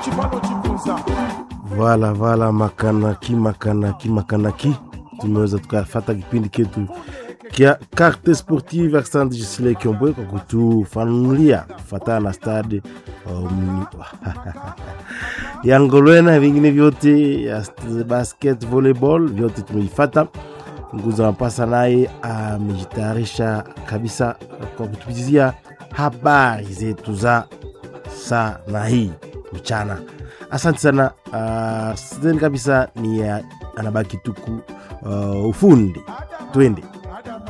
Vala vala makanaki makanaki makanaki, tumeweza tukafata kipindi ketu kia Carte Sportive. Asante Gisile Kiombwe kwa kutufanulia kufatana na stade um, ya Ngolwena na vingine vyote ya basket, volleyball vyote tumeifata. Nguza Mapasa naye amejitayarisha kabisa kwa kutupitizia habari zetu za saa na hii mchana. Asante sana. Uh, sidhani kabisa ni uh, anabaki tuku uh, ufundi twende